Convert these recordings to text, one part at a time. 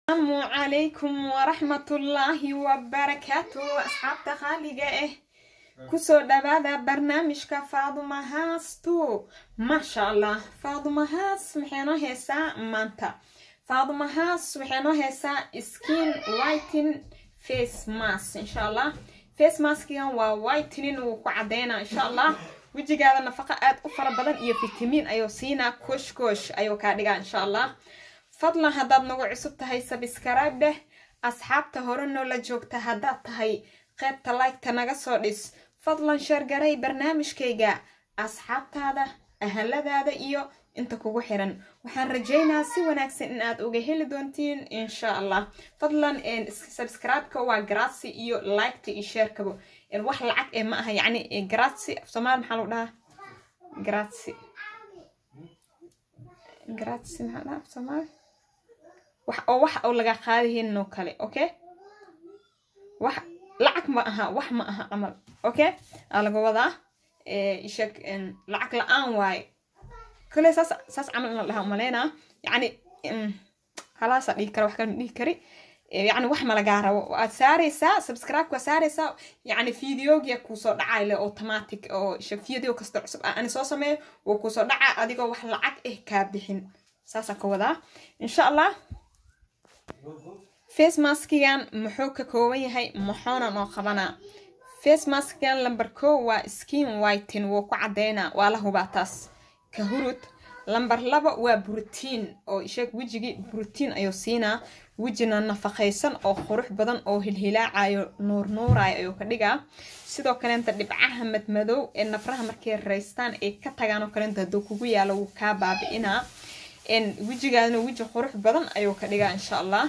asalaamu calaykum waraxmatullaahi wabarakaatu asxaabta qaaliga ah kusoo dhawaada barnaamijka faaduma haastu maasha allah faaduma haas maxay noo heesaa maanta faaduma haas waxay noo heesaa skin whiten face mask insha allah face maskigan waa whitening wuu ku cadeynaa insha allah wejigaada nafaqa aad u fara badan iyo fitamiin ayuu siinaa koosh koosh ayuu kaa dhigaa insha allah fadlan haddaad nagu cusub tahay sabskrayb dheh asxaabta hore noola joogta haddaad tahay qaybta laygta naga soo dhis fadlan sheergaray barnaamijkayga asxaabtaada ahaladaada iyo inta kugu xiran waxaan rajeynaa si wanaagsan in aad uga heli doontiin insha allah fadlan subscribe-ka waa garaadsi iyo liketa iyo sheerkaba wax lacag ee ma aha yacni garaadsi af soomaali maxaa lagu dhahaa garaadsi garaadsi maxaa dhahaa af soomaali wax oo wax oo laga qaadihin oo kale okay wax lacag ma aha wax ma aha camal okay aa laga wadaa isheg lacag la-aan waaye kale saas saas camal in la dhaha umaleynaa yacni halaasa dhihi kara wax kale ma dhihi kari yacni wax ma lagaa rabo waad saaraysaa subscribe waa saaraysaa yacni videogia kuusoo dhacay le automatic oo isheg video kasta cusub ah ani soo sameeyo wuu kuusoo dhacaa adigoo wax lacag ah kaa bixin saasaan ka wadaa insha allah face maskigan muxuu ka kooban yahay muxuuna noo qabanaa face maskigan lamber ko waa skin whiten wuu ku cadeynaa waa la hubaa taas ka hurud lamber laba waa brotiin oo sheeg wejigii brotiin ayuu siinaa wejina nafaqaysan oo qurux badan oo hilhilaacayo nuurnuurayo ayuu ka dhigaa sidoo kaleenta dhibcaha madmadow ee nafraha markay raystaan ay ka tagaan oo kaleenta hadduu kugu yaalo wuu kaa baabi'inaa wejigaadna weji qurux badan ayuu ka dhigaa insha allah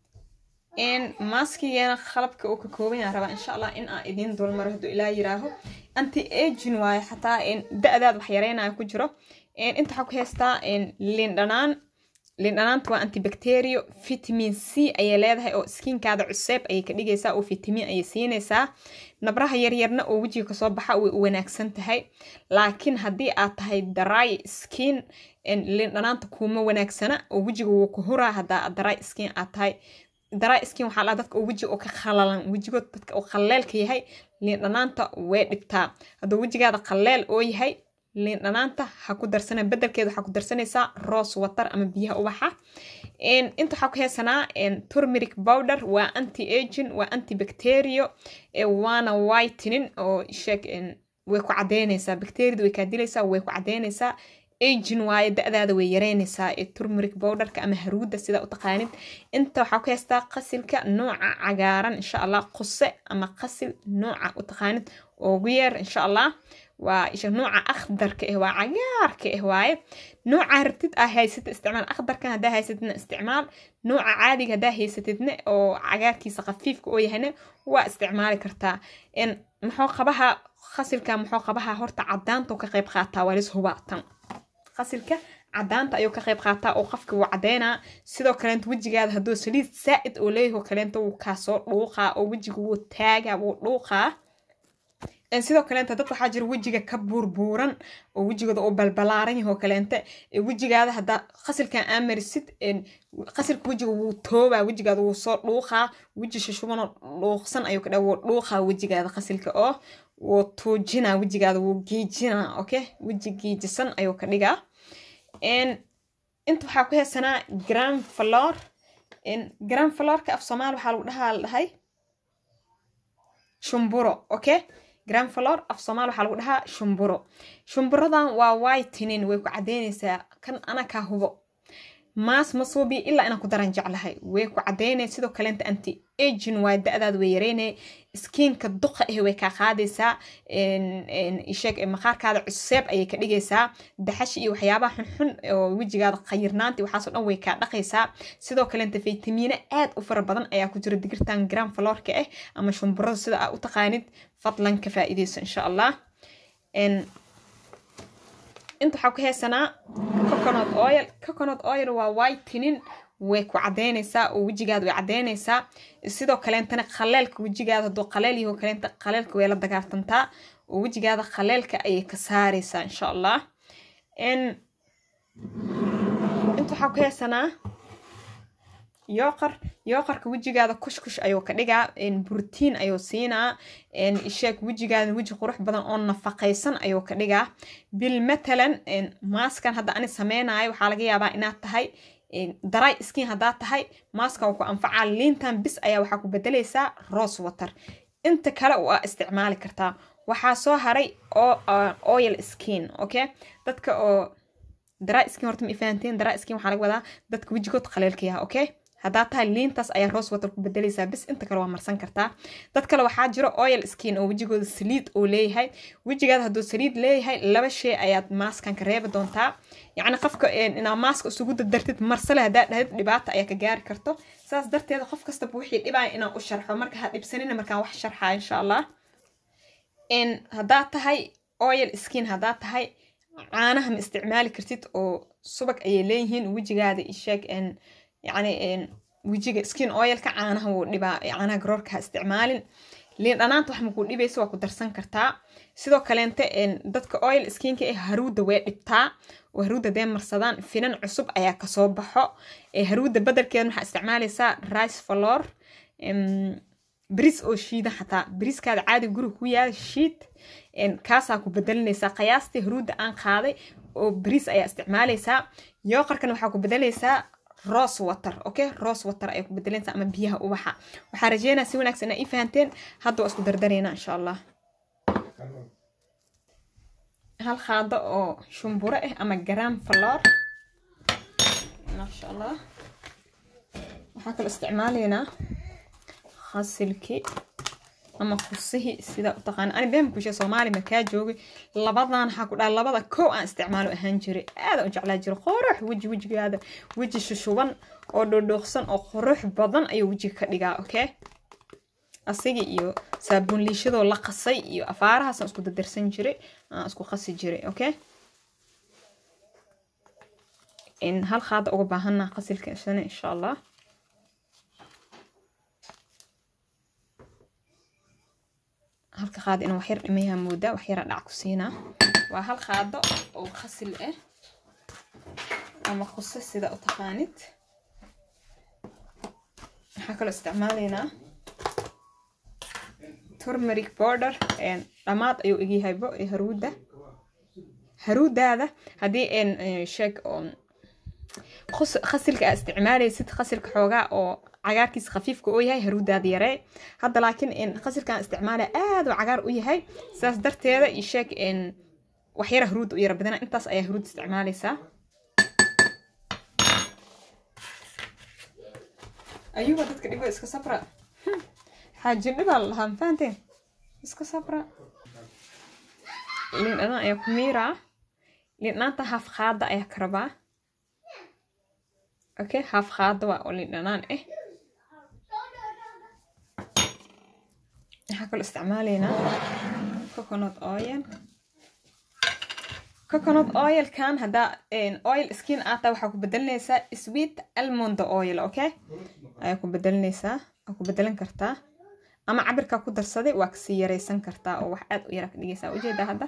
maskigeena qalabka uu ka kooban yaha rabaa insha allah in aan idiin dulmaro hadduu ilaa yiraaho anti agin waayo xataa da-daad wax yareynayo ku jiro inta waxaa ku heystaa lindhanaan lindhanaanta waa antibacterio vitamin c ayay leedahay oo skinkaada cuseeb ayay ka dhigaysaa oo vitamin ayay siinaysaa nabraha yaryarna oo wejiga kasoo baxa way u wanaagsan tahay laakiin haddii aad tahay dry skin lindhanaanta kuuma wanaagsana oo wejiga wuu ku huraa haddaa dry skin aad tahay dry skin waxaa lahaa dadka oo weji oo ka khalalan wejigood dadka oo khaleelka yahay lindhanaanta way dhibtaa hadduu wejigaada khaleel oo yahay liindhanaanta ha ku darsana bedelkeeda waxaa ku darsanaysaa rose water ama biyaha ubaxa inta waxaa ku heesanaa turmeric powder waa anti agin waa anti bacterio waana whitening oo sheeg way ku cadeynaysaa bacteriada way kaa dilaysaa way ku cadeynaysaa agin waaye da-daada way yareynaysaa ee turmeric powderka ama haruuda sidaa u taqaanid inta waxaa ku heystaa qasilka nooca cagaaran insha allah quse ama qasil nooca u taqaanid ugu yeer insha allah waa isha nooca akhdarka ah waa cagaarka ah waaye nooca rabtid aa haysata isticmaal akhdarkan haddaa haysatidna isticmaal nooca caadiga haddaa haysatidna oo cagaarkiisa khafiifka oo yahayna waa isticmaali kartaa muxuu qabaha qasilka muxuu qabaha horta cadaanta ka qayb qaataa waa lis hubaatan qasilka cadaanta ayuu ka qayb qaataa oo qofka wuu cadeynaa sidoo kaleenta wejigaada hadduu saliid saa-id oo leeyaho kaleenta wuu kaasoo dhuuqaa oo wejiga wuu taagaa wuu dhuuqaa sidoo kaleenta dad waxaa jira wejiga ka buurbuuran oo wejigooda uu balbalaaran yahoo kaleenta wejigaada haddaa qasilkan aa marisid qasilka wejiga wuu toobaa wejigaada wuu soo dhuuqaa weji shushubanoo dhuuqsan ayuu ka dha wuu dhuuqaa wejigaada qasilka oo wuu tuujinaa wejigaada wuu giijinaa okay weji giijisan ayuu ka dhigaa inta waxaa ku heesanaa grand flor grand florka af soomaali waxaa lagu dhahaa la dhahay shumburo okay grand flor af soomaali waxaa lagu dhahaa shumburo shumburadan waa whitening way ku cadeynaysaa kan ana kaa hubo maas masuubi ilaa inaan ku daran jeclahay way ku cadeynay sidoo kaleenta anti agin waa da-daad way yareynay skiinka duqa ah way kaa qaadaysaa sheeg maqaarkaada cuseeb ayay ka dhigaysaa daxash iyo waxyaabaha xunxun oo wejigaada khayirnaanta waxaasoo dhan way kaa dhaqaysaa sidoo kaleenta faytamiino aad u fara badan ayaa ku jira digirtan gram florka ah ama shumburada sida aa u taqaanid fadlan ka faa'iidayso insha allah inta waxaa ku heesanaa coconut oil coconut oil waa whitening way ku cadeynaysaa oo wejigaada way cadeynaysaa sidoo kaleentana khaleelka wejigaada hadduu khaleel yaho kaleenta khaleelka way la dagaartantaa oo wejigaada khaleelka ayay ka saaraysaa insha allah inta waxaa ku heesanaa yooqar yooqarka wejigaada kushkush ayuu ka dhigaa brotiin ayuu siinaa isheeg wejigaada weji qurux badan oo nafaqaysan ayuu ka dhigaa bil matalan maaskan hadda ani sameynayo waxaa laga yaabaa inaad tahay daray skin haddaad tahay maaskan uu ku anfacaa liintan bis ayaa waxaa ku bedelaysaa rose water inta kale waa isticmaali kartaa waxaa soo haray oil skin okay dadka oo dry skin horta ma ifahanteen dry skin waxaa laga wadaa dadka wejigood qaleelka yaha okay haddaa tahay liintaas ayaa rose water ku bedelaysaa bis inta kale waa marsan kartaa dad kale waxaa jiro oil skin oo wejigooda saliid uu leeyahay wejigaada hadduu saliid leeyahay laba shay ayaad maaskan ka reebi doontaa yacni qofka inaa maaska isugu dardartid marsale haddaa dhahdid dhibaata ayaa ka gaari karto saas darteeda qof kastaba wixii dhibaya inaan u sharxo marka ha dhibsanina markaan wax sharxaa insha allah haddaa tahay oil skin haddaa tahay caanaha ma isticmaali kartid oo subag ayay leeyihiin wejigaada isheeg yacni wejiga skin oilka caanaha wuu dhibaa caanaha garoorka ha isticmaalin liin dhanaanta wax makuu dhibaysa waa ku darsan kartaa sidoo kaleente dadka oil skinka ee haruudda way dhibtaa oo haruudda dee marsadaan finan cusub ayaa kasoo baxo haruudda badelkeeda waxaa isticmaalaysaa rice flor bris oo shiida xataa briskaada caadi guriga ku yaala shiid kaasaa ku bedelinaysaa qiyaastii haruudda aan qaaday oo bris ayaa isticmaalaysaa yooqarkana waxaa ku bedelaysaa rose water okay rose water ayaa ku bedelaysaa ama biyaha ubaxa waxaa rajeynaa si wanaagsan inaa ii fahanteen hadda waa isku dardareynaa insha allah hal qaado oo shumburo ah ama garam flor maasha allah waxaa kaloo isticmaalaynaa khasilki ama kusihi sida u taqaana ani been kushe soomaali markaa joogay labadan waxaa ku dhaha labada kow aan isticmaalo ahaan jiray aadaan u jeclaa jiray qurux weji wejigaada weji shushuban oo dhodhooqsan oo qurux badan ayuu wejiga ka dhigaa okay asiga iyo saabuun liishadoo la qasay iyo afaarahaasaan isku dadarsan jiray aan isku qasi jiray okay hal qaada uga baahanaa qasilka isana insha allah halka qaado inuu waxyar dhimayaa moodaa waxyaraa dhac ku siinaa waa hal qaado oo qasil ah ama quse sida u taqaanid waxaa kaloo isticmaalaynaa turmeric border dhammaad ayuu egyahaybo ee haruudda haruudaada haddii sheeg qasilka aa isticmaalaysid qasilka xoogaa oo cagaarkiisa khafiifka oo yahay haruudaada yaree hadda laakiin qasilkan isticmaala aad oo cagaar u yahay sidaas darteeda io sheeg waxyara haruudda u yara badana intaas ayaa haruud isticmaalaysaa ayuba dadka dhibo iska sabra xaaji dhibaa la lahaa mafahanteen iska sabra liin dhanaan ayaa ku miiraa liin dhanaanta haaf qaada ayaa ka rabaa okay haaf qaada waa oo liin dhanaan ah waxaa kaloo isticmaalaynaa coconut oil coconut oilkan haddaa oil skin aata waxaa ku bedelinaysaa sweet almond oil okay ayaa ku bedelinaysaa waa ku bedelan kartaa ama cabirkaa ku darsaday waa kasii yaraysan kartaa oo wax aad u yara ka dhigaysaa ujeedaa hadda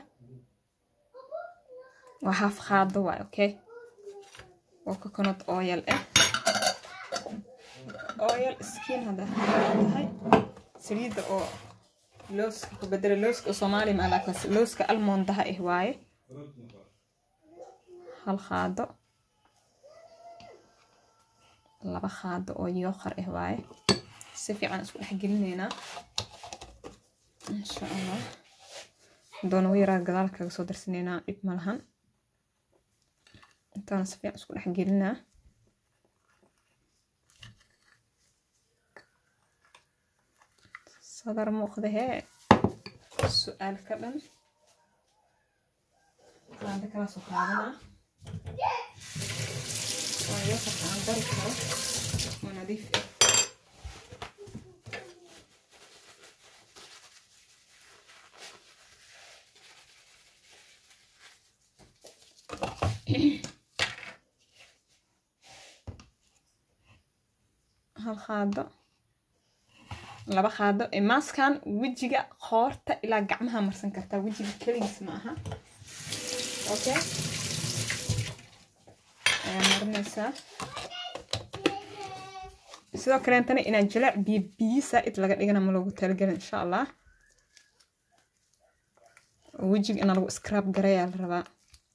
waa haaf qaado waay okay waa coconut oil ah oil skin haddaa tahay saliidda oo looska ku bedela looska oo soomaaliya ma laakiin looska almondaha ah waaye hal qaado laba qaado oo yooqar ah waaye si fiican isku dhex gelinaynaa insha allah doona u yaraa gadaal kaga soo darsanaynaa dhib ma lahan intaana si fiican isku dhex gelinaa sadar muuqda hee su-aal ka dhan qaada kala soo qaadanaa waa yooqarka aan dari karo oo nadiif ah hal qaado laba qaado maaskan wejiga qoorta ilaa gacmaha marsan kartaa wejiga keligiis ma aha okay ayaa marinaysaa sidoo kaleentana inaan jilaac biyo biyo saa-id laga dhigana ma loogu talagelin insha allah wejiga inaa lagu scrab garayaa la rabaa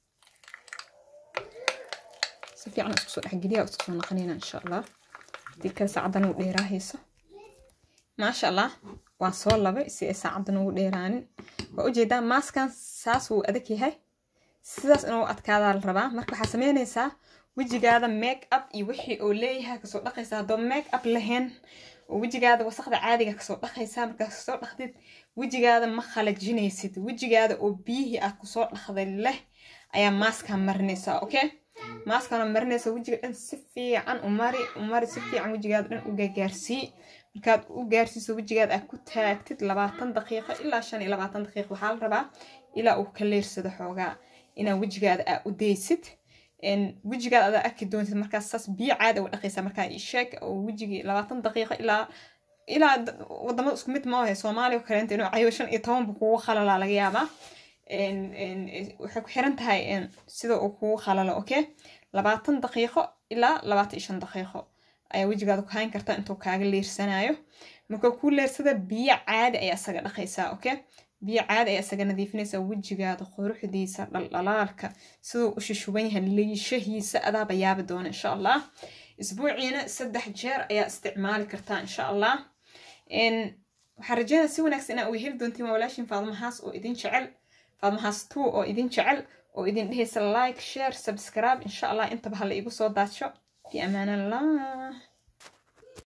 si fiican isku soo dhexgeliya isku soo naqanayna insha allah hadii kale saacadan uu dheeraahayso maasha allah waan soo labay si ay saacadan ugu dheeraanin waa ujeedaa maaskan saas wuu adag yahay sidaas inuu adkaadaa la rabaa marka waxaa sameynaysaa wejigaada make up iyo wixii uu leeyahay kasoo dhaqaysaa haddoo make up lahayn oo wejigaada wasaqda caadiga kasoo dhaqaysaa markaa kasoo dhaqdid wejigaada ma khalajinaysid wejigaada oo biyihii aad kusoo dhaqday leh ayaa maaskaa marinaysaa okay maaskana marinaysa wejiga dhan si fiican umari umari si fiican wejigaada dhan u gaagaarsii markaad u gaarsiiso wejigaada aad ku taagtid labaatan daqiiqo ilaa shan iyo labaatan daqiiqo waxaa la rabaa ilaa uu ka leersado xoogaa inaa wejigaada aa u daysid wejigaada adaa arki doontid markaas saas biyo caadi uga dhaqaysa markaa sheeg oo wejigii labaatan daqiiqo ilaa ilaa wadamada isku mid maahe soomaaliya kaleenta inuu cayo shan iyo tobanba kugu khalalaa laga yaabaa waxay ku xiran tahay sida uu kugu khalalo okay labaatan daqiiqo ilaa labaatan iyo shan daqiiqo ayaa wejigaada ku hayn kartaa intuu kaaga leersanayo marka kuu leersada biyo caadi ayaa isaga dhaqaysaa okay biyo caadi ayaa isaga nadiifinaysaa wejigaada quruxdiisa dhaldhalaalka siduu u shushuban yahay liishahiisa adaaba yaabi doona insha allah isbuuciina saddex jeer ayaa isticmaali kartaa insha allah waxaan rajeynaa si wanaagsan inaa uga heli doontiin waa walaashin faadmahaas oo idin jecel faadmahaas two oo idin jecel oo idin dhehaysa like share subscribe insha allah intaba hala igu soo daadsho fi amaan allah